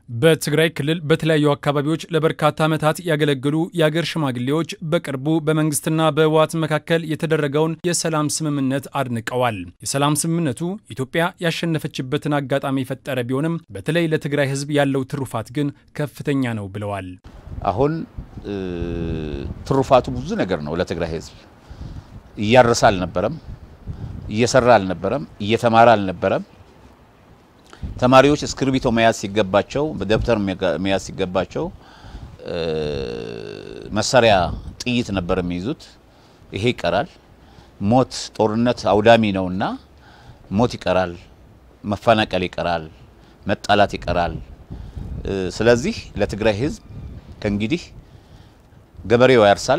በትግራይ ክልል በተለያዩ አካባቢዎች ለበርካታ ዓመታት ያገለገሉ የአገር ሽማግሌዎች በቅርቡ በመንግስትና በህወሓት መካከል የተደረገውን የሰላም ስምምነት አድንቀዋል። የሰላም ስምምነቱ ኢትዮጵያ ያሸነፈችበትን አጋጣሚ የፈጠረ ቢሆንም በተለይ ለትግራይ ህዝብ ያለው ትሩፋት ግን ከፍተኛ ነው ብለዋል። አሁን ትሩፋቱ ብዙ ነገር ነው። ለትግራይ ህዝብ እያረሰ አልነበረም፣ እየሰራ አልነበረም፣ እየተማረ አልነበረም። ተማሪዎች እስክርቢቶ መያዝ ሲገባቸው ደብተር መያዝ ሲገባቸው መሳሪያ ጥይት ነበር የሚይዙት። ይሄ ይቀራል። ሞት ጦርነት አውዳሚ ነውና ሞት ይቀራል፣ መፈናቀል ይቀራል፣ መጣላት ይቀራል። ስለዚህ ለትግራይ ህዝብ ከእንግዲህ ገበሬው ያርሳል፣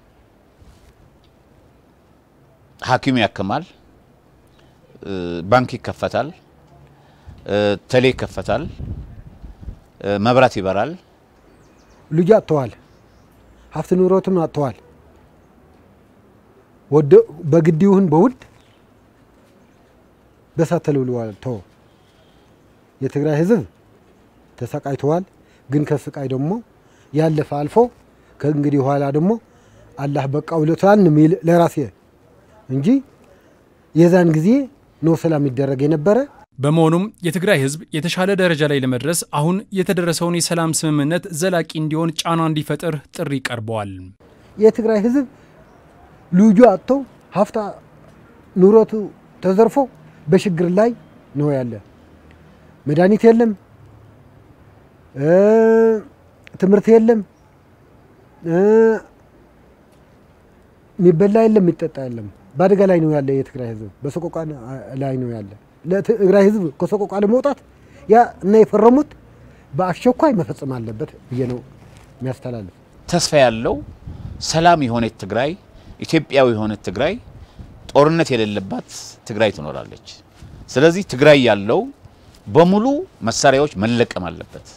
ሐኪሙ ያክማል፣ ባንክ ይከፈታል ተሌ ይከፈታል፣ መብራት ይበራል። ልጅ አጥተዋል፣ ሀብት ንብረቱን አጥተዋል። በግድ ይሁን በውድ በሳት ተልብለዋል። ቶ የትግራይ ህዝብ ተሰቃይተዋል። ግን ከስቃይ ደግሞ ያለፈ አልፎ ከእንግዲህ በኋላ ደግሞ አላህ በቃ ብሎታል የሚል ለራሴ እንጂ የዛን ጊዜ ነው ሰላም ይደረግ የነበረ በመሆኑም የትግራይ ህዝብ የተሻለ ደረጃ ላይ ለመድረስ አሁን የተደረሰውን የሰላም ስምምነት ዘላቂ እንዲሆን ጫና እንዲፈጥር ጥሪ ቀርበዋል። የትግራይ ህዝብ ልጁ አጥቶ ሀብታ ንብረቱ ተዘርፎ በችግር ላይ ነው ያለ። መድኃኒት የለም፣ ትምህርት የለም፣ የሚበላ የለም፣ የሚጠጣ የለም። በአደጋ ላይ ነው ያለ። የትግራይ ህዝብ በሰቆቃ ላይ ነው ያለ። ለትግራይ ህዝብ ከሰቆቃ ለመውጣት ያ እና የፈረሙት በአስቸኳይ መፈጸም አለበት ብዬ ነው የሚያስተላልፍ። ተስፋ ያለው ሰላም የሆነች ትግራይ፣ ኢትዮጵያዊ የሆነች ትግራይ፣ ጦርነት የሌለባት ትግራይ ትኖራለች። ስለዚህ ትግራይ ያለው በሙሉ መሳሪያዎች መለቀም አለበት።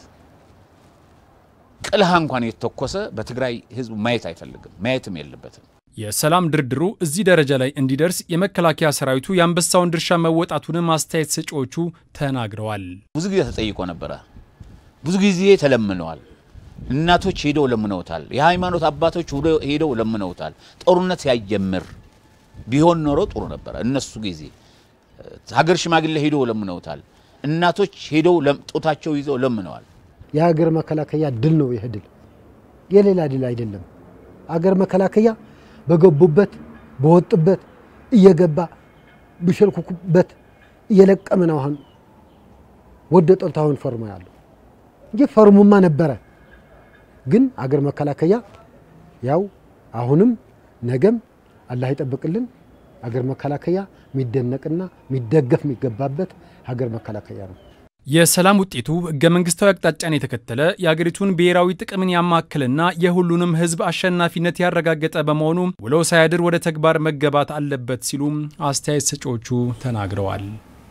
ቅልሃ እንኳን የተተኮሰ በትግራይ ህዝብ ማየት አይፈልግም፣ ማየትም የለበትም። የሰላም ድርድሩ እዚህ ደረጃ ላይ እንዲደርስ የመከላከያ ሰራዊቱ የአንበሳውን ድርሻ መወጣቱንም አስተያየት ሰጪዎቹ ተናግረዋል። ብዙ ጊዜ ተጠይቆ ነበረ። ብዙ ጊዜ ተለምነዋል። እናቶች ሄደው ለምነውታል። የሃይማኖት አባቶች ሄደው ለምነውታል። ጦርነት ሲያጀምር ቢሆን ኖሮ ጥሩ ነበረ። እነሱ ጊዜ ሀገር ሽማግሌ ሄደው ለምነውታል። እናቶች ሄደው ጡታቸው ይዘው ለምነዋል። የሀገር መከላከያ ድል ነው። ይህ ድል የሌላ ድል አይደለም። አገር መከላከያ በገቡበት በወጡበት እየገባ ብሸልኩበት እየለቀመ ነው። አሁን ወደ ጠልቶ አሁን ፈርሞ ያለው እንጂ ፈርሙማ ነበረ። ግን አገር መከላከያ ያው አሁንም ነገም አላህ ይጠብቅልን። አገር መከላከያ የሚደነቅና የሚደገፍ የሚገባበት ሀገር መከላከያ ነው። የሰላም ውጤቱ ህገ መንግስታዊ አቅጣጫን የተከተለ የአገሪቱን ብሔራዊ ጥቅምን ያማከልና የሁሉንም ህዝብ አሸናፊነት ያረጋገጠ በመሆኑ ውሎ ሳያድር ወደ ተግባር መገባት አለበት ሲሉም አስተያየት ሰጪዎቹ ተናግረዋል።